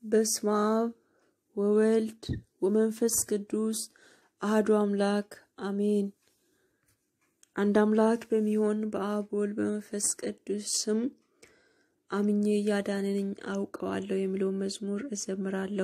በስመ አብ ወወልድ ወመንፈስ ቅዱስ አህዱ አምላክ አሜን። አንድ አምላክ በሚሆን በአብ ወልድ በመንፈስ ቅዱስ ስም አምኜ እያዳነኝ አውቀዋለሁ የሚለውን መዝሙር እዘምራለሁ።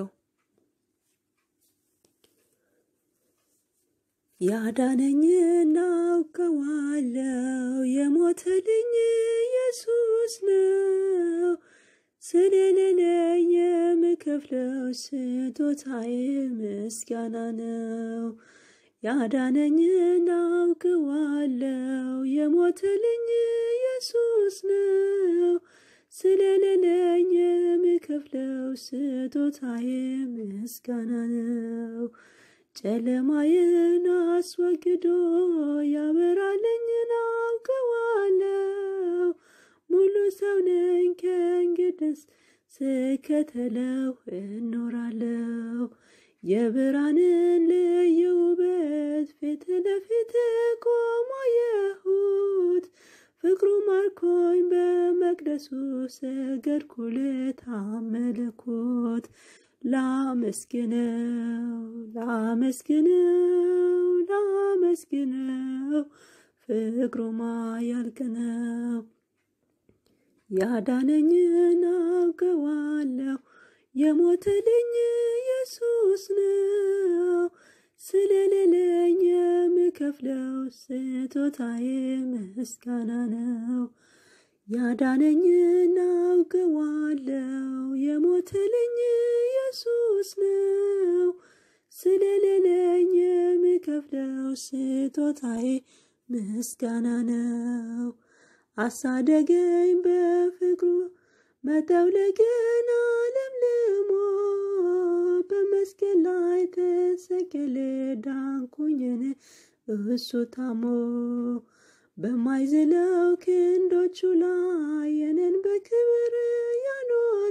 ያዳነኝን አውቀዋለሁ የሞተልኝ ኢየሱስ ነው። ስለሌለኝ የምከፍለው ስጦታዬ ምስጋና ነው። ያዳነኝን አውቀዋለሁ የሞተልኝ ኢየሱስ ነው። ስለሌለኝ የምከፍለው ስጦታዬ ምስጋና ነው። ጨለማዬን አስወግዶ ያበራልኝን አውቀዋለሁ። ሙሉ ሰው ነኝ ከእንግዲስ ስከተለው እኖራለሁ። የብርሃንን ልዩ ውበት ፊት ለፊት ቆሞ አየሁት። ፍቅሩ ማርኮኝ በመቅደሱ ሰገድኩለት አመለኩት። ላመስግነው ላመስግነው ላመስግነው ፍቅሩማ ያልቅ ነው። ያዳነኝን አውቀዋለሁ የሞተልኝ ኢየሱስ ነው። ስለሌለኝ የምከፍለው ስጦታዬ ምስጋና ነው። ያዳነኝን አውቀዋለሁ የሞተልኝ ኢየሱስ ነው። ስለሌለኝ የምከፍለው ስጦታዬ ምስጋና ነው። አሳደገኝ በፍቅሩ መጠውለግን ለምልሞ በመስቀል ላይ ተሰቀለ ዳንኩኝን እሱ ታሞ በማይዝለው ክንዶቹ ላይ የነን በክብር ያኖረ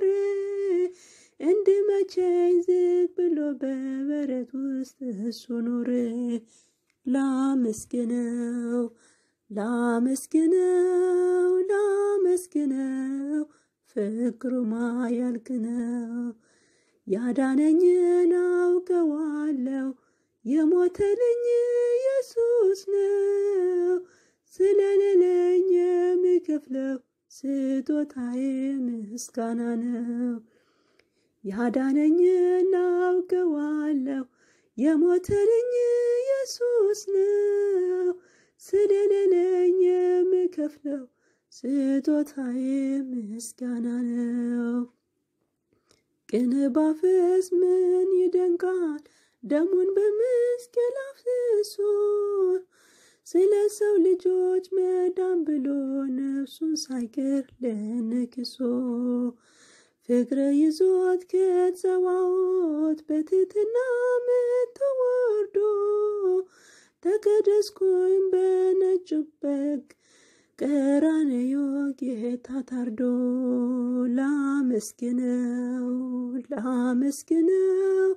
እንድመቸኝ ዝቅ ብሎ በበረት ውስጥ እሱ ኖረ። ላመስግነው ላመስግነው ላመስግነው ፍቅሩማ ያልቅ ነው። ያዳነኝን አውቀዋለሁ የሞተልኝ ኢየሱስ ነው። ስለሌለኝ የምከፍለው ስጦታዬ ምስጋና ነው። ያዳነኝን አውቀዋለሁ የሞተልኝ ኢየሱስ ነው። ስለሌለኝ የምከፍለው ስጦታዬ ምስጋና ነው። ቅን ባፈስ ምን ይደንቃል ደሙን በመስቀል አፍስሶ ስለ ሰው ልጆች መዳን ብሎ ነፍሱን ሳይቀር ለንክሶ ፍቅር ይዞት ከጸባዖት በትሕትና መጥቶ ወርዶ ተቀደስኩኝ በነጩ በግ ቀራንዮ ጌታ ታርዶ ላመስግነው ላመስግነው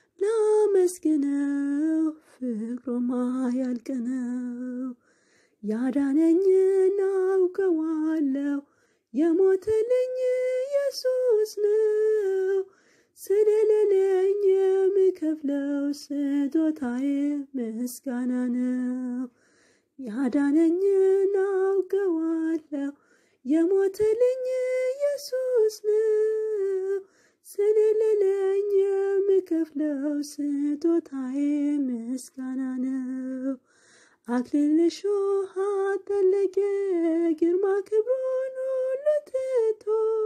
ላመስግነው ፍቅሩማ ያልቅ ነው። ያዳነኝን አውቀዋለሁ የሞተልኝ ኢየሱስ ነው። ስለሌለኝ የምከፍለው ስጦታዬ ምስጋና ነው። ያዳነኝን አውቀዋለሁ የሞተልኝ ኢየሱስ ነው። ስለሌለኝ የምከፍለው ስጦታዬ ምስጋና ነው። አክሊል እሾህ አጠለቀ ግርማ ክብሩን ሁሉ ትቶ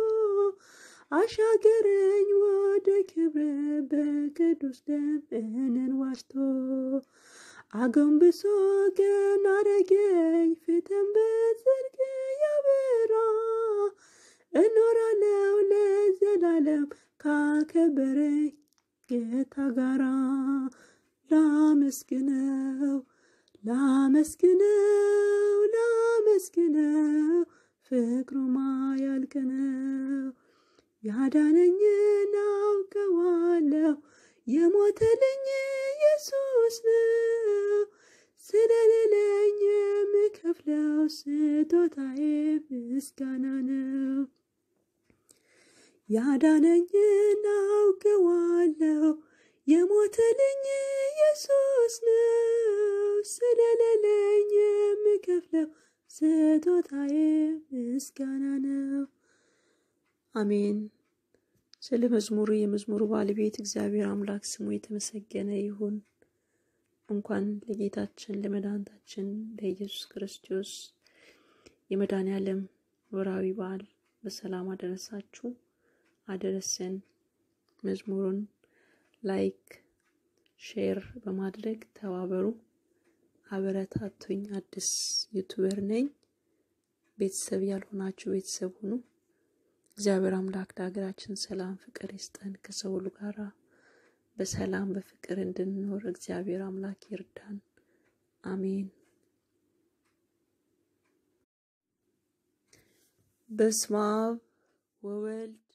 አሻገረኝ ወደ ክብር በቅዱስ ደም እኔን ዋጅቶ አጎንብሶ ቀና አረገኝ ፊትን በጽድቅ ያበራ እኖራለሁ ለዘላለም ካከበረኝ ጌታ ጋራ ላመስግነው ላመስግነው ላመስግነው ፍቅሩማ ያልቅ ነው። ያዳነኝን አውቀዋለሁ የሞተልኝ ኢየሱስ ነው። ስለሌለኝ የምከፍለው ስጦታዬ ምስጋና ነው። ያዳነኝን አውቀዋለሁ የሞተልኝ ኢየሱስ ነው። ስለሌለኝ የምከፍለው ስጦታዬ ምስጋና ነው። አሜን። ስለ መዝሙሩ የመዝሙሩ ባለቤት እግዚአብሔር አምላክ ስሙ የተመሰገነ ይሁን። እንኳን ለጌታችን ለመድኃኒታችን ለኢየሱስ ክርስቶስ የመድኃኔ ዓለም ወርሃዊ በዓል በሰላም አደረሳችሁ አደረሰን። መዝሙሩን ላይክ፣ ሼር በማድረግ ተባበሩ፣ አበረታቱኝ። አዲስ ዩቱበር ነኝ። ቤተሰብ ያልሆናችሁ ቤተሰብ ሁኑ። እግዚአብሔር አምላክ ለሀገራችን ሰላም፣ ፍቅር ይስጠን። ከሰው ሁሉ ጋራ በሰላም በፍቅር እንድንኖር እግዚአብሔር አምላክ ይርዳን። አሜን። በስመ አብ ወወልድ